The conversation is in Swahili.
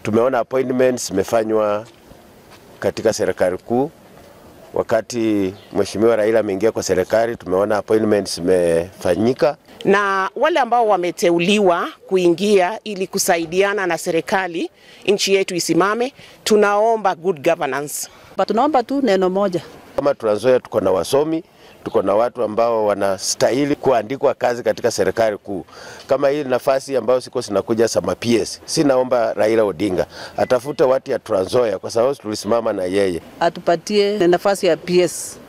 Tumeona appointments zimefanywa katika serikali kuu. Wakati Mheshimiwa Raila ameingia kwa serikali, tumeona appointments zimefanyika na wale ambao wameteuliwa kuingia ili kusaidiana na serikali nchi yetu isimame, tunaomba good governance. Tunaomba tu neno moja. Kama Trans Nzoia tuko na wasomi, tuko na watu ambao wanastahili kuandikwa kazi katika serikali kuu. Kama hii nafasi ambayo siko zinakuja sama PS, si naomba Raila Odinga atafute watu ya Trans Nzoia kwa sababu tulisimama na yeye, atupatie nafasi ya PS.